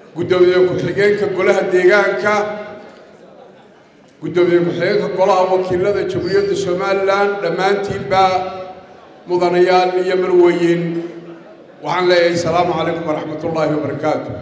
guddoomiye ku-xigeenka golaha deegaanka guddoomiye ku-xigeenka golaha wakiilada jamhuuriyadda somalilan dhammaantiinba mudanayaal iyo marweyn waxaan leeyahay asalaamu calaykum waraxmat ullaahi wabarakaatu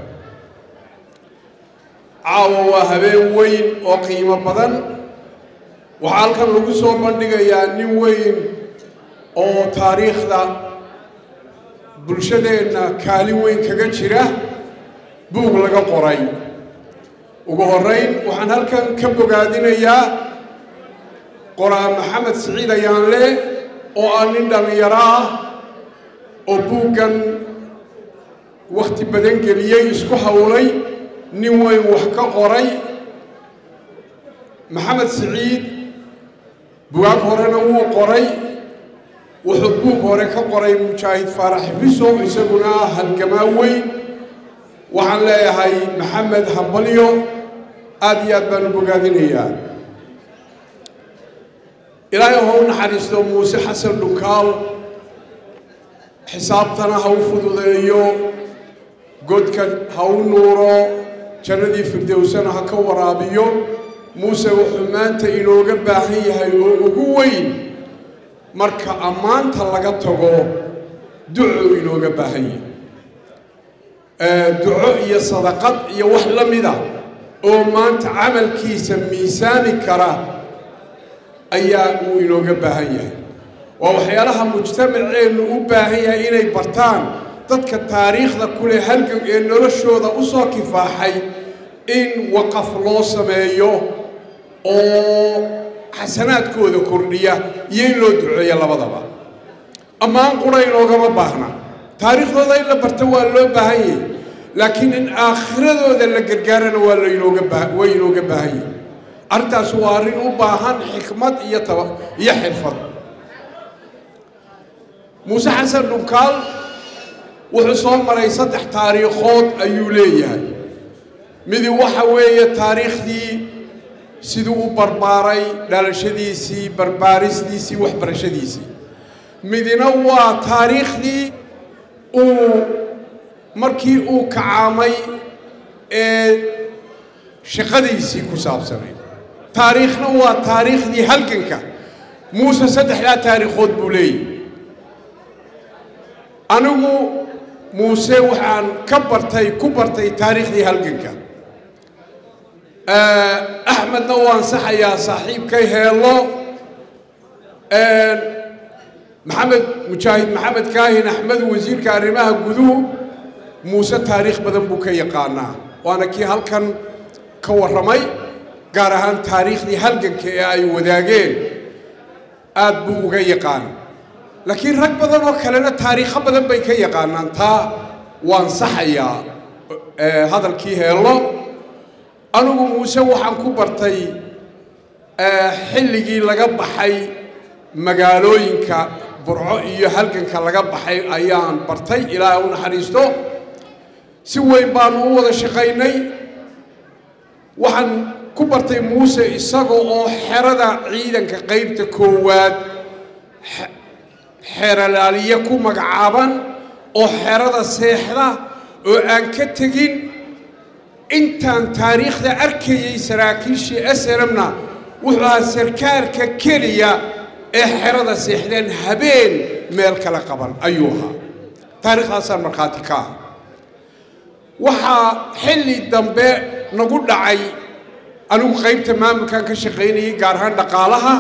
caawa waa habeen weyn oo qiimo badan waxaa halkan lagu soo bandhigayaa nin weyn oo taariikhda bulshadeenna kaalin weyn kaga jira buug laga qoray ugu horrayn waxaan halkan ka bogaadinayaa qoraa maxamed siciid ayaanle oo ah nin dhallinyaro ah oo buuggan wakhti badan geliyey isku howlay nin weyn wax ka qoray maxamed siciid bugaag horena wuu qoray wuxuu buug hore ka qoray mujaahid faarax biso isaguna ah halgamaa weyn waxaan leeyahay maxamed hambalyo aada iyo aad baan u bogaadinayaa ilaahay ha u naxariisto muuse xasan dhunkaal xisaabtana ha u fududeeyo godka ha u nuuro jannadii firdowsana ha ka waraabiyo muuse wuxuu maanta inooga baahan yahay oo ugu weyn marka ammaanta laga tago ducuu inooga baahan yahay duco iyo sadaqad iyo wax la mida oo maanta camalkiisa miisaami kara ayaa uu inooga baahan yahay waa waxyaalaha mujtamaceennu u baahan yahay inay bartaan dadka taariikhda kuleh halgan ee noloshooda u soo kifaaxay in waqaf loo sameeyo oo xasanaadkooda kordhiya iyo in loo duceeyo labadaba ammaan qura inoogama baahna taariikhdooda in la barto waa loo baahan yahay laakiin in aakhiradooda la gargaarana waa lainooga baa way inooga baahan yahay arrintaas waa arrin u baahan xikmad iyo taba iyo xirfad muuse xasan dhunkaal wuxuu soo maray saddex taariikhood ayuu leeyahay midi waxa weeye taariikhdii siduu u barbaaray dhalashadiisii barbaaristiisii waxbarashadiisii midina waa taariikhdii uu markii uu kacaamay ee shaqadiisii ku saabsanayd taariikhna waa taariikhdii halganka muuse saddexdaa taariikhood buu leeyahy anigu muuse waxaan ka bartay ku bartay taariikhdii halganka axmedna waan saxayaa saaxiibkay heello maxamed mujaahid maxamed kaahin axmed wasiirka arrimaha guduhu muuse taariikh badan buu ka yaqaanaa waana kii halkan ka warramay gaar ahaan taariikhdii halganka ee ay wadaageen aad buu uga yaqaan laakiin rag badan oo kalena taariikho badan bay ka yaqaanaan taa waan saxayaa hadalkii heello anigu muuse waxaan ku bartay xilligii laga baxay magaalooyinka burco iyo halganka laga baxay ayaan bartay ilaahay u naxariisto si weyn baanu u wada shaqaynay waxaan ku bartay muuse isaga oo xerada ciidanka qaybta koowaad xeralaaliye ku magacaaban oo xerada seexda oo aan ka tegin intaan taariikhda arkayay saraakiishii asramna wuxuu ahaa sarkaalka keliya ee xerada seexdeen habeen meel kala qaban ayuu ahaa taariikhdaasaan markhaati ka ah waxaa xilli dambe nagu dhacay anigu qaybta maamulkan ka shaqaynayay gaar ahaan dhaqaalaha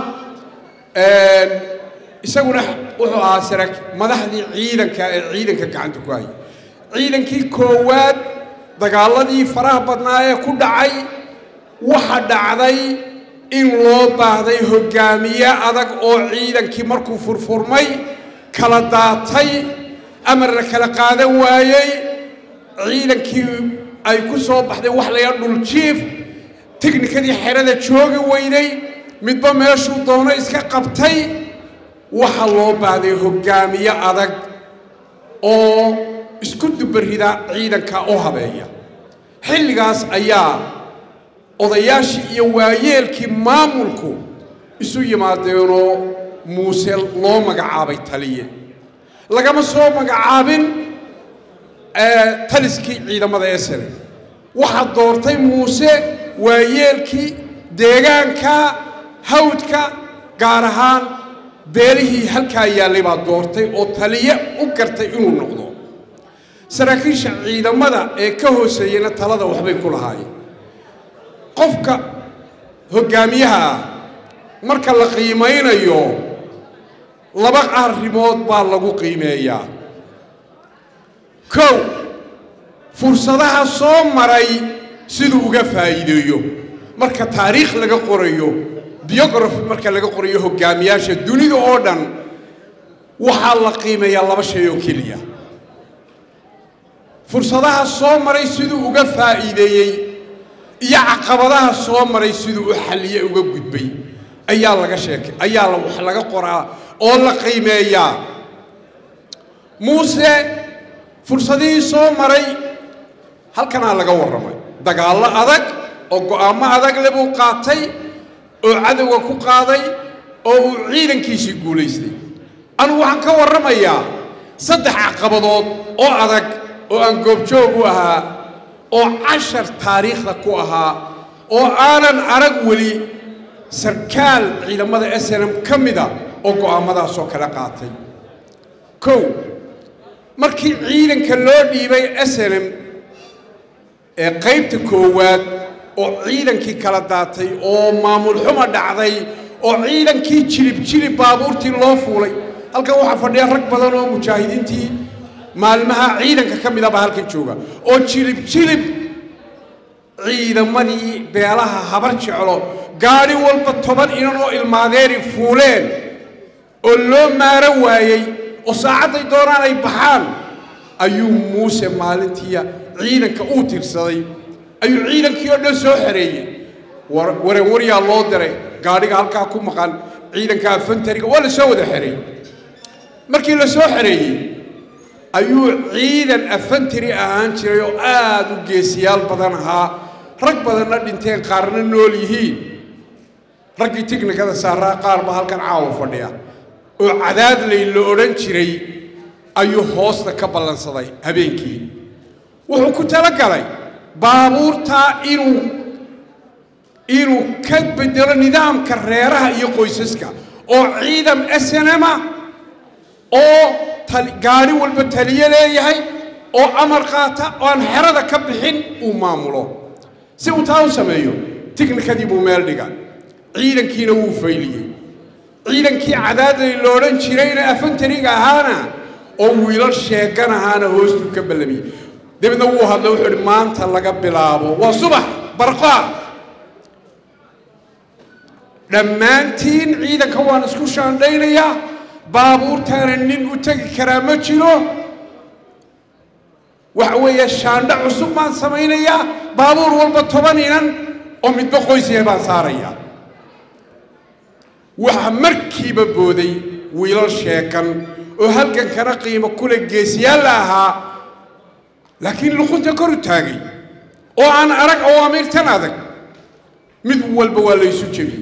isaguna wuxuu ahaa saraa madaxdii ciidanka ee ciidanka gacanta ku hayay ciidankii koowaad dagaaladii faraha badnaa ee ku dhacay waxa dhacday in loo baahday hoggaamiye adag oo ciidankii markuu furfurmay kala daatay amar la kala qaadan waayey ciidankii ay ku soo baxday wax layaa dhuljiif tiknikadii xerada joogi weyday midba meeshuu doono iska qabtay waxa loo baahday hoggaamiye adag oo isku dubarida ciidanka oo habeeya xilligaas ayaa odayaashii iyo waayeelkii maamulku isu yimaadeenoo muuse loo magacaabay taliye lagama soo magacaabin taliskii ciidamada esene waxaa doortay muuse waayeelkii deegaanka hawdka gaar ahaan beelihii halkaa yaallay baa doortay oo taliye u gartay inuu noqdo saraakiisha ciidamada ee ka hooseeyena talada waxbay ku lahaayeen qofka hoggaamiyaha ah marka la qiimaynayo laba arrimood baa lagu qiimeeyaa kow fursadaha soo maray siduu uga faa'iideeyo marka taariikh laga qorayo biography marka laga qorayo hoggaamiyaasha dunida oo dhan waxaa la qiimeeyaa laba shay oo keliya fursadaha soo maray siduu uga faa'iideeyey iyo caqabadaha soo maray siduu u xalliye uga gudbay ayaa laga sheekay ayaa wax laga qoraa oo la qiimeeyaa muuse fursadihii soo maray halkanaa laga warramay dagaallo adag oo go'aamo adag le buu qaatay oo cadowga ku qaaday oo uu ciidankiisii guulaystay anugu waxaan ka warramayaa saddex caqabadood oo adag oo aan goobjoog u ahaa oo cashar taariikhda ku ahaa oo aanan arag weli sarkaal ciidamada s n m ka mida oo go'aamadaasoo kala qaatay kow markii ciidanka loo dhiibay s n m ee qaybta koowaad oo ciidankii kala daatay oo maamul xuma dhacday oo ciidankii jilib jilib baabuurtii loo fuulay halkan waxaa fadhiya rag badan oo mujaahidiintii maalmaha ciidanka ka mid a baa halkan jooga oo jilib jilib ciidamadii beelaha habar jeclo gaadhi walba toban inan oo ilmaadeeri fuuleen oo loo maaro waayey oo saacadday doonaan ay baxaan ayuu muuse maalintiiya ciidanka uu tirsaday ayuu ciidankii oo dhan soo xereeyey waranwaryaa loo diray gaadhiga halkaa ku maqan ciidanka afantariga waa la soo wada xereeyey markii la soo xereeyey ayuu ciidan afantari ahaan jiray oo aad u geesiyaal badan ahaa rag badanna dhinteen qaarna nool yihiin raggii tiknikada saaraa qaar baa halkan caawa fadhiya oo cadaadlay la odhan jiray ayuu hoosta ka ballansaday habeenkii wuxuu ku talagalay baabuurtaa inuu inuu ka bedelo nidaamka reeraha iyo qoysaska oo ciidan snma oo gaadhi walba taliye leeyahay oo amar qaata oo aan xerada ka bixin uu maamulo si uu taa u sameeyo tiknikadii buu meel dhiga ciidankiina wuu fayliyey ciidankii cadaadlay la odhan jirayna afantariga ahaana oo wiilal sheegan ahaana hoostuu ka ballamiyey dabeedna wuu hadla wuxuu idhi maanta laga bilaabo waa subax barqaa dhammaantiin ciidanka waan isku shaandhaynayaa baabuurtaana nin u tegi karaa ma jiro waxa weeye shaandho cusub baan samaynayaa baabuur walba toban inan oo midba qoysaya baan saarayaa waxaa markiiba booday wiilal sheekan oo halgankana qiimo kule geesiyaalla ahaa laakiin luqunta kor u taagay oo aan arag oo amiirtan adag mid walba waa laysu jebiyey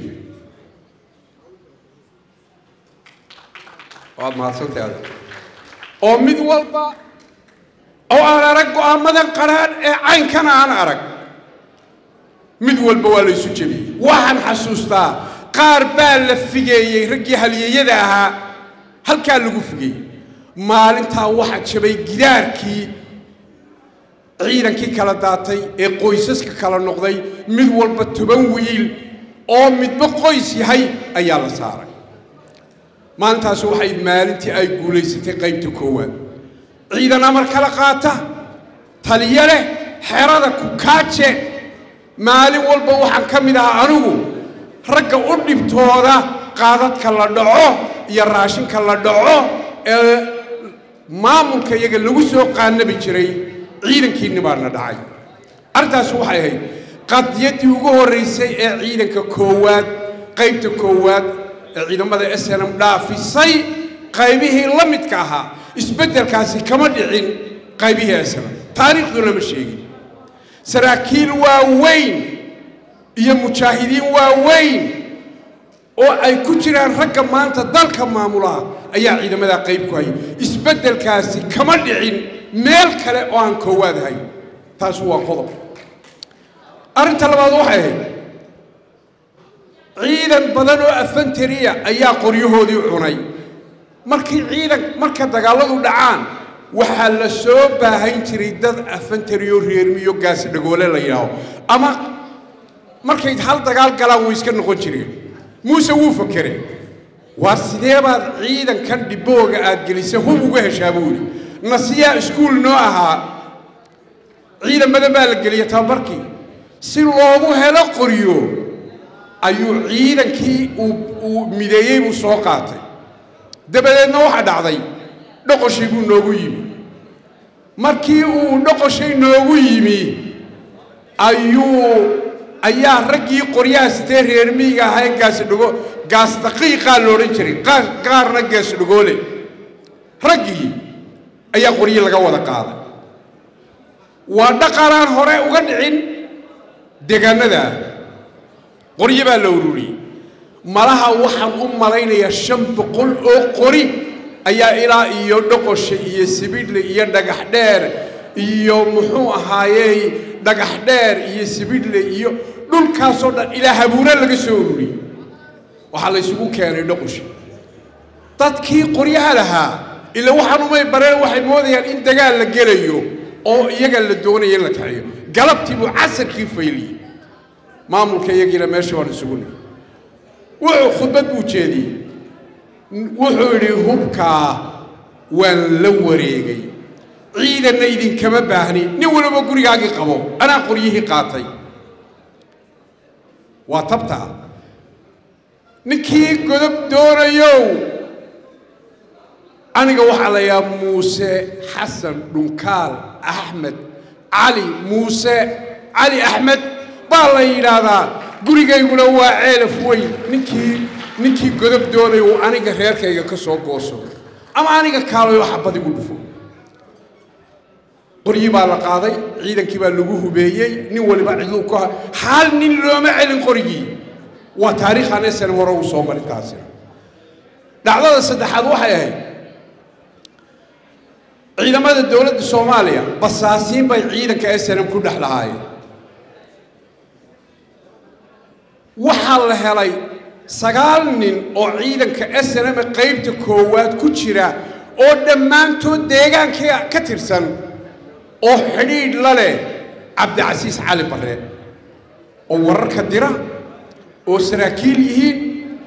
waad mahadsantay adag oo mid walba oo aan arag go'aamadan qaraan ee caynkana aan arag mid walba waa laysu jebiyey waxaan xasuustaa qaar baa la figeeyey raggii halyeeyada ahaa halkaa lagu figeeyey maalintaa waxaa jabay gidaarkii ciidankii kala daatay ee qoysaska kala noqday mid walba toban wiil oo midba qoys yahay ayaa la saaray maalintaas waxay maalintii ay guulaysatay qaybta koowaad ciidan amar kala qaata taliyo leh xerada kukaaje maalin walba waxaan ka mid ahaa anigu ragga u dhibtooda qaadadka la dhaco iyo raashinka la dhaco ee maamulka iyaga lagu soo qaanabi jiray ciidankiinni baana dhacay arrintaas waxay ahayd qadiyaddii ugu horraysay ee ciidanka koowaad qaybta koowaad ee ciidamada s n m dhaafisay qaybihii la midka ahaa isbeddelkaasi kama dhicin qaybihii s n m taariikhduna ma sheegin saraakiil waaweyn iyo mujaahidiin waaweyn oo ay ku jiraan ragga maanta dalka maamulaha ayaa ciidamadaa qayb ku hayay isbeddelkaasi kama dhicin meel kale oo aan koowaad ahayn taas waa qodob arrinta labaad waxay ahayd ciidan badan oo afantariya ayaa qoryahoodii cunay markii ciidan marka dagaalladu dhacaan waxaa la soo baahan jiray dad afantariyo reermiyo gaasi dhagoole la yidhaaho ama markay hal dagaal galaan way iska noqon jireen muuse wuu fakerey waa sidee baad ciidankan dhibooga aad gelisa hub uga heshaa buu yidhi nasiyaa iskuul noo ahaa ciidan badan baa la geliya tababarkii si loogu helo qoryo ayuu ciidankii uu uu mideeyey buu soo qaatay dabadeedna waxaa dhacday dhoqoshii buu noogu yimi markii uu dhoqoshay noogu yimi ayuu ayaa raggii qoryaha sitee reer miyiga ahaa ee gaasi dhago gaas daqiiqaa la odhan jiray qaar qaarna gaas dhagoole raggii ayaa qoryi laga wada qaaday waa dhaqanaan hore uga dhicin deegaanada qoryo baa la ururiyey malaha waxaan u malaynayaa shan boqol oo qori ayaa ilaa iyo dhoqosha iyo sibidhle iyo dhagax dheer iyo muxuu ahaayey dhagax dheer iyo sibidhle iyo dhulkaasoo dhan ilaa habuure laga soo ururiyey waxaa la ysugu keenay dhoqosha dadkii qoryaha lahaa ila waxaan umay bareen waxay moodayaan in dagaal la gelayo oo iyaga la doonaya in la kaxiyo galabtii buu casarkii fayliyey maamulka iyagiina meesha waan isugu nigi wuxuu khudbad buu jeediyey wuxuu yidhi hubkaa waan la wareegay ciidanna idinkama baahni nin waliba gurigaagii qabo anaa qoryihii qaatay waa tabtaa ninkii godob doonayow aniga waxaa la yahaa muuse xasan dhunkaal axmed cali muuse cali axmed baa la yidhaahdaa gurigayguna waa ceelaf weyn ninkii ninkii godob doonaya uu aniga reerkayga ka soo gooso ama aniga kaalayo xabad igu dhufo qoryi baa la qaaday ciidankii baa lagu hubeeyey nin waliba cidluu ka hal nin looma celin qorigii waa taariikhan esan hore uu soo marin taasina dhacdada saddexaad waxay ahayd ciidamada dowladda soomaaliya basaasiin bay ciidanka snm ku dhex lahaayeen waxaa la helay sagaal nin oo ciidanka snm qaybta koowaad ku jira oo dhammaantood deegaankii ka tirsan oo xidhiidh la leh cabdicasiis cali barre oo wararka dira oo saraakiil yihiin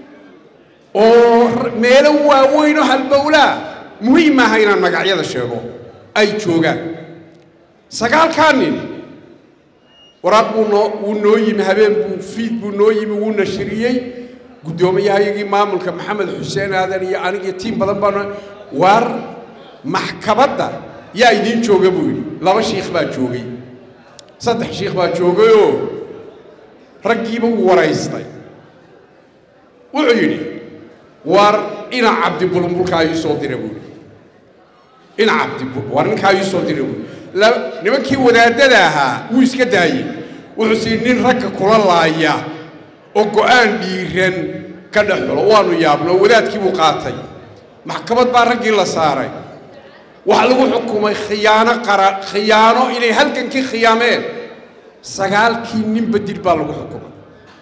oo meelo waaweyn oo halbowlaa muhiim maaha inaan magacyada sheego ay joogaan sagaalkaa nin waraaq buu noo wuu noo yimi habeen buu fiid buu noo yimi wuu nashiriyey guddoomiyahayagii maamulka maxamed xuseen aadan iyo anigii tiim badan baan waar maxkamadda yaa idiin jooga buu yidhi laba shiikh baa joogay saddex shiikh baa joogayoo raggiiba wuu waraystay wuxuu yidhi waar ina cabdi bulmbulkaa ii soo dira buu yidhi ina cabdi bul waar ninkaa ii soo dira buu yidhi nimankii wadaadada ahaa wuu iska daayey wuxuu sii nin ragga kula laaya oo go'aan dhiiran ka dhex xulo waanu yaabno wadaadkii buu qaatay maxkamad baa raggii la saaray waxaa lagu xukumay khiyaano qara khiyaano inay halgankii khiyaameen sagaalkii ninba dil baa lagu xukumay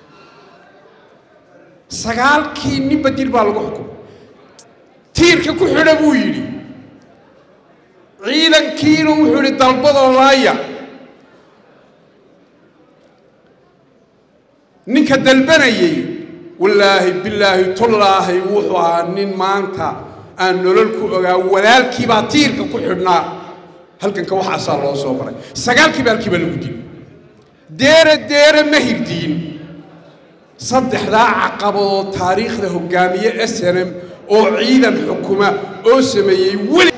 sagaalkii ninba dil baa lagu xukumay tiirka ku xidha buu yidhi ciidankiina wuxuu yidhi dalbadoo laaya ninka dalbanayey wallaahi bilaahi tullaahi wuxuu ahaa nin maanta aan nolol ku ogaa walaalkii baa tiirka ku xidhnaa halkanka waxaasaa loo soo maray sagaalkiiba halkiiba lagu dili deere deere ma hirdiin saddexdaa caqabadood taariikhda hoggaamiye snm oo ciidan xukuma oo sameeyey weli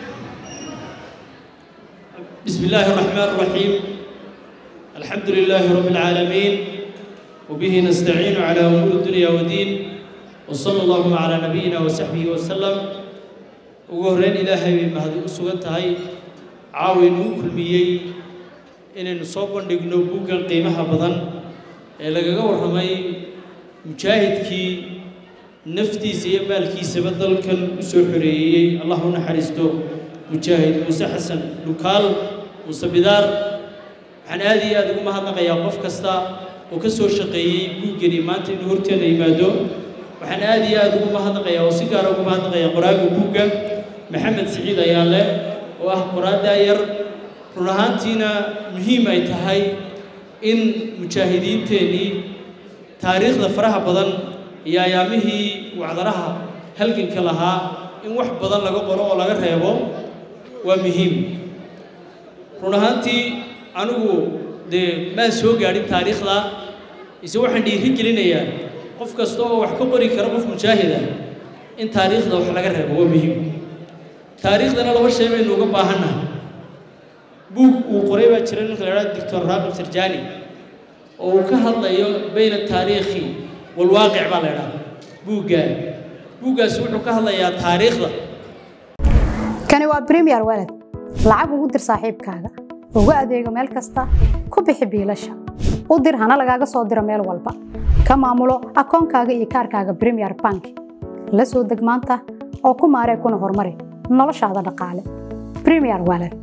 بسم الله الرحمن الرحيم الحمد لله رب العالمين وبه نستعين على أمور الدنيا والدين وصلى الله على نبينا وصحبه وسلم وقهرين إلهي بمهدي أسوغتهاي عاوين كل ميي إن نصوب نقنو بوكا قيمها بدن لغا ورمي مجاهد كي نفتي سيبال كي سبدل كان سوحريي الله نحرسته مجاهد موسى حسن لوكال موسى بدار waxaan aad iyo aad ugu mahadnaqayaa qof kasta oo ka soo shaqeeyey buuggani maanta inuu horteena yimaado waxaan aad iyo aad ugu mahadnaqayaa oo si gaara ugu mahadnaqayaa qoraaga buugga maxamed siciid ayaale oo ah qoraa daayar run ahaantiina muhiim ay tahay in mujaahidiinteennii taariikhda faraha badan iyo ayaamihii wacdaraha halganka lahaa in wax badan laga qoro oo laga reebo waa muhiim run ahaantii anigu dee maan soo gaadhin taariikhda ise waxaan dhiiri gelinayaa qof kasta oo wax ka qori kara qof mujaahid ah in taariikhda wax laga reebo waa muhiim taariikhdana laba shay baynu uga baahannahay buug uu qoray baa jira ninka la idhaha doctor raaqib sarjani oo uu ka hadlayo bayna taariikhi walwaaqic baa la idhaha buuggaa buuggaasi wuxuu ka hadlayaa taariikhda kani waa premier walad lacag ugu dir saaxiibkaaga ugu adeego meel kasta ku bixi biilasha u dir hana lagaaga soo diro meel walba ka maamulo akoonkaaga iyo kaarkaaga premier bank la soo deg maanta oo ku maaree kuna horumari noloshaada dhaqaale premier walad